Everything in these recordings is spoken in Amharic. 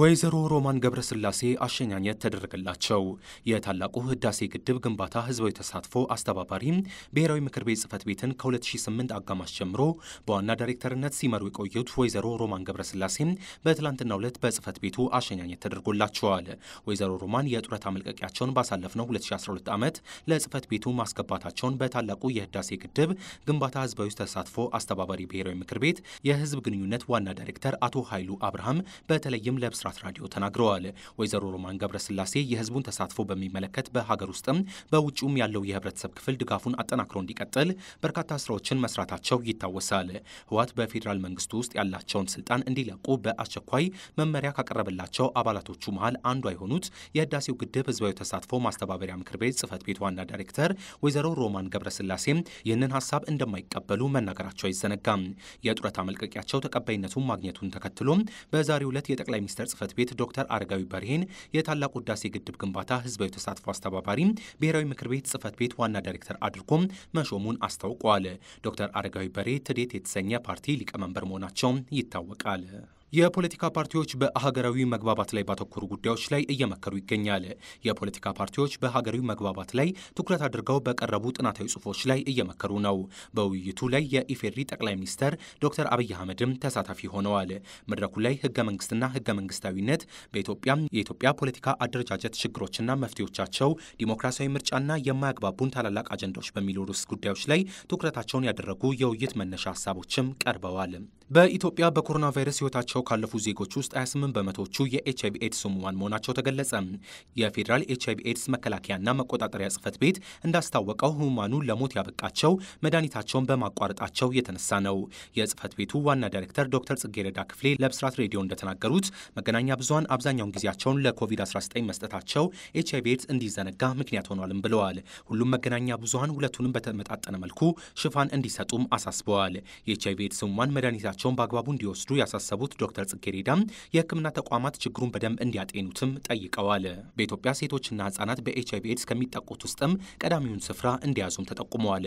ወይዘሮ ሮማን ገብረስላሴ አሸኛኘት ተደረገላቸው። የታላቁ ህዳሴ ግድብ ግንባታ ህዝባዊ ተሳትፎ አስተባባሪ ብሔራዊ ምክር ቤት ጽህፈት ቤትን ከ2008 አጋማሽ ጀምሮ በዋና ዳይሬክተርነት ሲመሩ የቆዩት ወይዘሮ ሮማን ገብረስላሴ በትላንትናው ዕለት በጽህፈት ቤቱ አሸኛኘት ተደርጎላቸዋል። ወይዘሮ ሮማን የጡረታ መልቀቂያቸውን ባሳለፍነው 2012 ዓመት ለጽህፈት ቤቱ ማስገባታቸውን በታላቁ የህዳሴ ግድብ ግንባታ ህዝባዊ ተሳትፎ አስተባባሪ ብሔራዊ ምክር ቤት የህዝብ ግንኙነት ዋና ዳይሬክተር አቶ ኃይሉ አብርሃም በተለይም ለብስራት ራዲዮ ተናግረዋል። ወይዘሮ ሮማን ገብረስላሴ የህዝቡን ተሳትፎ በሚመለከት በሀገር ውስጥም በውጭውም ያለው የህብረተሰብ ክፍል ድጋፉን አጠናክሮ እንዲቀጥል በርካታ ስራዎችን መስራታቸው ይታወሳል። ህወሓት በፌዴራል መንግስቱ ውስጥ ያላቸውን ስልጣን እንዲለቁ በአስቸኳይ መመሪያ ካቀረበላቸው አባላቶቹ መሃል አንዷ የሆኑት የህዳሴው ግድብ ህዝባዊ ተሳትፎ ማስተባበሪያ ምክር ቤት ጽህፈት ቤት ዋና ዳይሬክተር ወይዘሮ ሮማን ገብረስላሴም ይህንን ሀሳብ እንደማይቀበሉ መናገራቸው አይዘነጋም። የጡረታ መልቀቂያቸው ተቀባይነቱን ማግኘቱን ተከትሎ በዛሬው ዕለት የጠቅላይ ሚኒስትር ጽህፈት ቤት ዶክተር አረጋዊ በርሄን የታላቁ ህዳሴ ግድብ ግንባታ ህዝባዊ ተሳትፎ አስተባባሪ ብሔራዊ ምክር ቤት ጽህፈት ቤት ዋና ዳይሬክተር አድርጎም መሾሙን አስታውቋል። ዶክተር አረጋዊ በርሄ ትዴት የተሰኘ ፓርቲ ሊቀመንበር መሆናቸው ይታወቃል። የፖለቲካ ፓርቲዎች በሀገራዊ መግባባት ላይ ባተኮሩ ጉዳዮች ላይ እየመከሩ ይገኛል። የፖለቲካ ፓርቲዎች በሀገራዊ መግባባት ላይ ትኩረት አድርገው በቀረቡ ጥናታዊ ጽሁፎች ላይ እየመከሩ ነው። በውይይቱ ላይ የኢፌዴሪ ጠቅላይ ሚኒስተር ዶክተር አብይ አህመድም ተሳታፊ ሆነዋል። መድረኩ ላይ ህገ መንግስትና ህገ መንግስታዊነት በኢትዮጵያ የኢትዮጵያ ፖለቲካ አደረጃጀት ችግሮችና መፍትሄዎቻቸው፣ ዲሞክራሲያዊ ምርጫና የማያግባቡን ታላላቅ አጀንዳዎች በሚሉ ርዕስ ጉዳዮች ላይ ትኩረታቸውን ያደረጉ የውይይት መነሻ ሀሳቦችም ቀርበዋል። በኢትዮጵያ በኮሮና ቫይረስ ህይወታቸው ካለፉ ዜጎች ውስጥ 28 በመቶዎቹ የኤች አይቪ ኤድስ ህሙማን መሆናቸው ተገለጸ። የፌዴራል ኤች አይቪ ኤድስ መከላከያና መቆጣጠሪያ ጽህፈት ቤት እንዳስታወቀው ህሙማኑ ለሞት ያበቃቸው መድኃኒታቸውን በማቋረጣቸው የተነሳ ነው። የጽህፈት ቤቱ ዋና ዳይሬክተር ዶክተር ጽጌረዳ ክፍሌ ለብስራት ሬዲዮ እንደተናገሩት መገናኛ ብዙኃን አብዛኛውን ጊዜያቸውን ለኮቪድ-19 መስጠታቸው ኤች አይቪ ኤድስ እንዲዘነጋ ምክንያት ሆኗልም ብለዋል። ሁሉም መገናኛ ብዙኃን ሁለቱንም በተመጣጠነ መልኩ ሽፋን እንዲሰጡም አሳስበዋል። የኤች አይቪ ኤድስ ህሙማን መድኃኒታቸውን በአግባቡ እንዲወስዱ ያሳሰቡት ዶክተር ጽጌሬዳም የህክምና ተቋማት ችግሩን በደንብ እንዲያጤኑትም ጠይቀዋል። በኢትዮጵያ ሴቶችና ህጻናት በኤች አይቪ ኤድስ ከሚጠቁት ውስጥም ቀዳሚውን ስፍራ እንዲያዙም ተጠቁመዋል።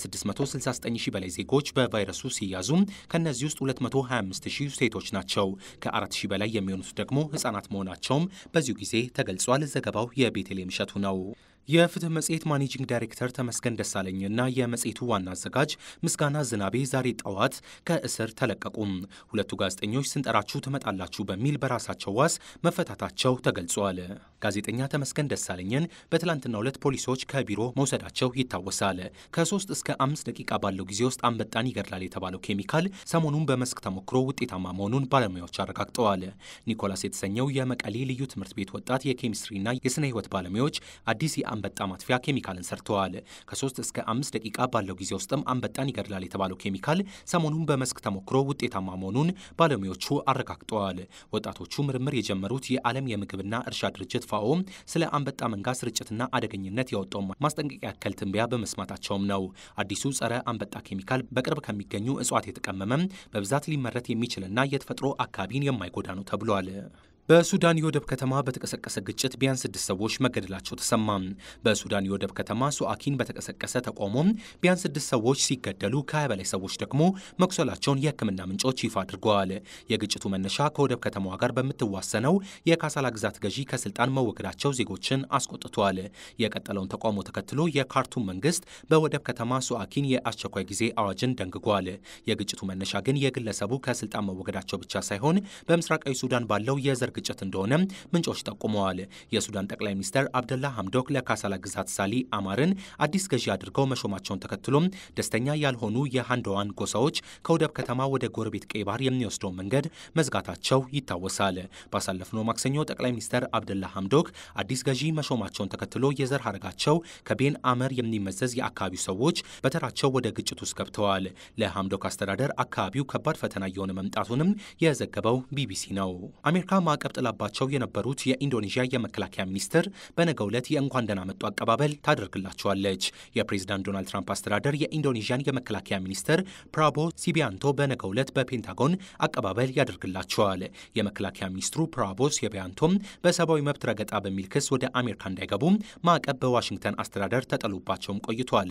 ከ669 ሺህ በላይ ዜጎች በቫይረሱ ሲያዙም ከእነዚህ ውስጥ 225 ሺህ ሴቶች ናቸው። ከ4 ሺህ በላይ የሚሆኑት ደግሞ ህጻናት መሆናቸውም በዚሁ ጊዜ ተገልጿል። ዘገባው የቤተልሔም እሸቱ ነው። የፍትህ መጽሔት ማኔጂንግ ዳይሬክተር ተመስገን ደሳለኝና የመጽሔቱ ዋና አዘጋጅ ምስጋና ዝናቤ ዛሬ ጠዋት ከእስር ተለቀቁም። ሁለቱ ጋዜጠኞች ስንጠራችሁ ትመጣላችሁ በሚል በራሳቸው ዋስ መፈታታቸው ተገልጿል። ጋዜጠኛ ተመስገን ደሳለኝን በትላንትናው ዕለት ፖሊሶች ከቢሮ መውሰዳቸው ይታወሳል። ከሶስት እስከ አምስት ደቂቃ ባለው ጊዜ ውስጥ አንበጣን ይገድላል የተባለው ኬሚካል ሰሞኑን በመስክ ተሞክሮ ውጤታማ መሆኑን ባለሙያዎች አረጋግጠዋል። ኒኮላስ የተሰኘው የመቀሌ ልዩ ትምህርት ቤት ወጣት የኬሚስትሪና የስነ ህይወት ባለሙያዎች አዲስ አንበጣ ማጥፊያ ኬሚካልን ሰርተዋል። ከሶስት እስከ አምስት ደቂቃ ባለው ጊዜ ውስጥም አንበጣን ይገድላል የተባለው ኬሚካል ሰሞኑን በመስክ ተሞክሮ ውጤታማ መሆኑን ባለሙያዎቹ አረጋግጠዋል። ወጣቶቹ ምርምር የጀመሩት የዓለም የምግብና እርሻ ድርጅት ፋኦ ስለ አንበጣ መንጋ ስርጭትና አደገኝነት ያወጣውን ማስጠንቀቂያ ያክል ትንበያ በመስማታቸውም ነው። አዲሱ ጸረ አንበጣ ኬሚካል በቅርብ ከሚገኙ እጽዋት የተቀመመም በብዛት ሊመረት የሚችልና የተፈጥሮ አካባቢን የማይጎዳ ነው ተብሏል። በሱዳን የወደብ ከተማ በተቀሰቀሰ ግጭት ቢያንስ ስድስት ሰዎች መገደላቸው ተሰማ። በሱዳን የወደብ ከተማ ሱአኪን በተቀሰቀሰ ተቃውሞ ቢያንስ ስድስት ሰዎች ሲገደሉ ከሀያ በላይ ሰዎች ደግሞ መቁሰላቸውን የሕክምና ምንጮች ይፋ አድርገዋል። የግጭቱ መነሻ ከወደብ ከተማዋ ጋር በምትዋሰነው የካሳላ ግዛት ገዢ ከስልጣን መወገዳቸው ዜጎችን አስቆጥቷል። የቀጠለውን ተቃውሞ ተከትሎ የካርቱም መንግስት በወደብ ከተማ ሱአኪን የአስቸኳይ ጊዜ አዋጅን ደንግጓል። የግጭቱ መነሻ ግን የግለሰቡ ከስልጣን መወገዳቸው ብቻ ሳይሆን በምስራቃዊ ሱዳን ባለው የዘር ግጭት እንደሆነ ምንጮች ጠቁመዋል። የሱዳን ጠቅላይ ሚኒስትር አብደላ ሐምዶክ ለካሳላ ግዛት ሳሊ አማርን አዲስ ገዢ አድርገው መሾማቸውን ተከትሎም ደስተኛ ያልሆኑ የሃንደዋን ጎሳዎች ከወደብ ከተማ ወደ ጎረቤት ቀይ ባህር የሚወስደውን መንገድ መዝጋታቸው ይታወሳል። ባሳለፍነው ማክሰኞ ጠቅላይ ሚኒስትር አብደላ ሐምዶክ አዲስ ገዢ መሾማቸውን ተከትሎ የዘር ሀረጋቸው ከቤን አመር የሚመዘዝ የአካባቢው ሰዎች በተራቸው ወደ ግጭት ውስጥ ገብተዋል። ለሐምዶክ አስተዳደር አካባቢው ከባድ ፈተና እየሆነ መምጣቱንም የዘገበው ቢቢሲ ነው። አሜሪካ ማዕቀብ ጥላባቸው የነበሩት የኢንዶኔዥያ የመከላከያ ሚኒስትር በነገው ዕለት የእንኳን ደህና መጡ አቀባበል ታደርግላቸዋለች። የፕሬዚዳንት ዶናልድ ትራምፕ አስተዳደር የኢንዶኔዥያን የመከላከያ ሚኒስትር ፕራቦ ሲቢያንቶ በነገው ዕለት በፔንታጎን አቀባበል ያደርግላቸዋል። የመከላከያ ሚኒስትሩ ፕራቦ ሲቢያንቶም በሰብአዊ መብት ረገጣ በሚል ክስ ወደ አሜሪካ እንዳይገቡ ማዕቀብ በዋሽንግተን አስተዳደር ተጠሉባቸውም ቆይቷል።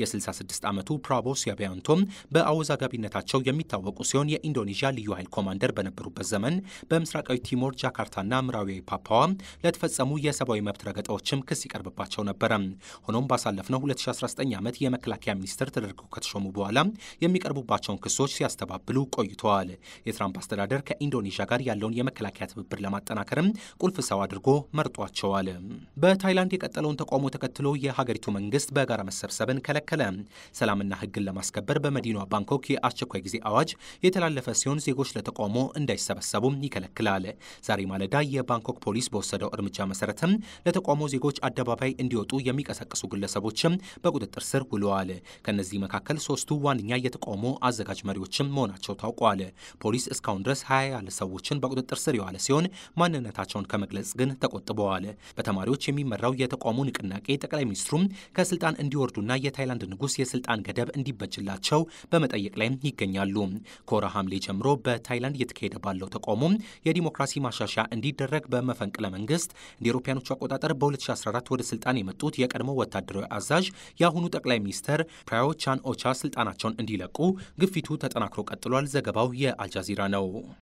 የ66 ዓመቱ ፕራቦ ሲቢያንቶም በአወዛጋቢነታቸው የሚታወቁ ሲሆን የኢንዶኔዥያ ልዩ ኃይል ኮማንደር በነበሩበት ዘመን በምስራቃዊ ቲሞር ጃካርታና ምዕራዊ ፓፓዋ ለተፈጸሙ የሰብአዊ መብት ረገጣዎችም ክስ ይቀርብባቸው ነበረ። ሆኖም ባሳለፍነው 2019 ዓመት የመከላከያ ሚኒስትር ተደርገው ከተሾሙ በኋላ የሚቀርቡባቸውን ክሶች ሲያስተባብሉ ቆይተዋል። የትራምፕ አስተዳደር ከኢንዶኔዥያ ጋር ያለውን የመከላከያ ትብብር ለማጠናከርም ቁልፍ ሰው አድርጎ መርጧቸዋል። በታይላንድ የቀጠለውን ተቃውሞ ተከትሎ የሀገሪቱ መንግስት በጋራ መሰብሰብን ከለከለ። ሰላምና ሕግን ለማስከበር በመዲናዋ ባንኮክ የአስቸኳይ ጊዜ አዋጅ የተላለፈ ሲሆን ዜጎች ለተቃውሞ እንዳይሰበሰቡም ይከለክላል። ዛሬ ማለዳ የባንኮክ ፖሊስ በወሰደው እርምጃ መሰረትም ለተቃውሞ ዜጎች አደባባይ እንዲወጡ የሚቀሰቅሱ ግለሰቦችም በቁጥጥር ስር ውለዋል። ከእነዚህ መካከል ሶስቱ ዋነኛ የተቃውሞ አዘጋጅ መሪዎችም መሆናቸው ታውቋል። ፖሊስ እስካሁን ድረስ ሀያ ያለ ሰዎችን በቁጥጥር ስር የዋለ ሲሆን ማንነታቸውን ከመግለጽ ግን ተቆጥበዋል። በተማሪዎች የሚመራው የተቃውሞ ንቅናቄ ጠቅላይ ሚኒስትሩም ከስልጣን እንዲወርዱና የታይላንድ ንጉሥ የስልጣን ገደብ እንዲበጅላቸው በመጠየቅ ላይ ይገኛሉ። ከወርሃ ሐምሌ ጀምሮ በታይላንድ እየተካሄደ ባለው ተቃውሞ የዲሞክራሲ ማሻሻያ እንዲደረግ በመፈንቅለ መንግስት እንደ አውሮፓውያኖቹ አቆጣጠር በ2014 ወደ ስልጣን የመጡት የቀድሞ ወታደራዊ አዛዥ የአሁኑ ጠቅላይ ሚኒስትር ፕራዮ ቻን ኦቻ ስልጣናቸውን እንዲለቁ ግፊቱ ተጠናክሮ ቀጥሏል። ዘገባው የአልጃዚራ ነው።